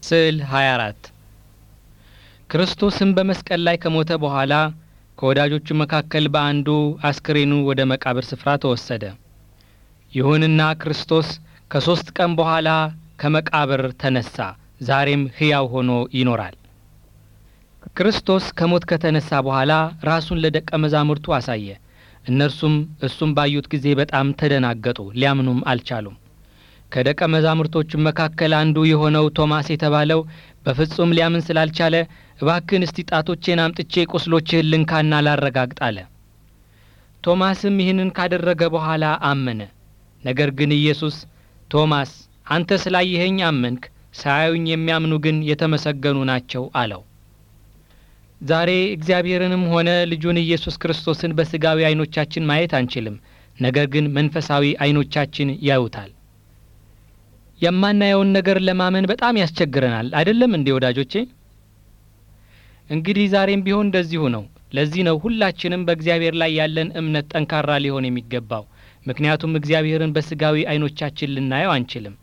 ስዕል 24 ክርስቶስም በመስቀል ላይ ከሞተ በኋላ ከወዳጆቹ መካከል በአንዱ አስክሬኑ ወደ መቃብር ስፍራ ተወሰደ። ይሁንና ክርስቶስ ከሦስት ቀን በኋላ ከመቃብር ተነሳ፣ ዛሬም ሕያው ሆኖ ይኖራል። ክርስቶስ ከሞት ከተነሳ በኋላ ራሱን ለደቀ መዛሙርቱ አሳየ። እነርሱም እሱም ባዩት ጊዜ በጣም ተደናገጡ፣ ሊያምኑም አልቻሉም። ከደቀ መዛሙርቶቹም መካከል አንዱ የሆነው ቶማስ የተባለው በፍጹም ሊያምን ስላልቻለ እባክን እስቲ ጣቶቼን አምጥቼ ቁስሎችህን ልንካና ላረጋግጥ አለ። ቶማስም ይህንን ካደረገ በኋላ አመነ። ነገር ግን ኢየሱስ ቶማስ አንተ ስላየኸኝ አመንክ፣ ሳያዩኝ የሚያምኑ ግን የተመሰገኑ ናቸው አለው። ዛሬ እግዚአብሔርንም ሆነ ልጁን ኢየሱስ ክርስቶስን በሥጋዊ ዓይኖቻችን ማየት አንችልም። ነገር ግን መንፈሳዊ ዓይኖቻችን ያዩታል። የማናየውን ነገር ለማመን በጣም ያስቸግረናል። አይደለም እንዴ ወዳጆቼ? እንግዲህ ዛሬም ቢሆን እንደዚሁ ነው። ለዚህ ነው ሁላችንም በእግዚአብሔር ላይ ያለን እምነት ጠንካራ ሊሆን የሚገባው። ምክንያቱም እግዚአብሔርን በሥጋዊ ዓይኖቻችን ልናየው አንችልም።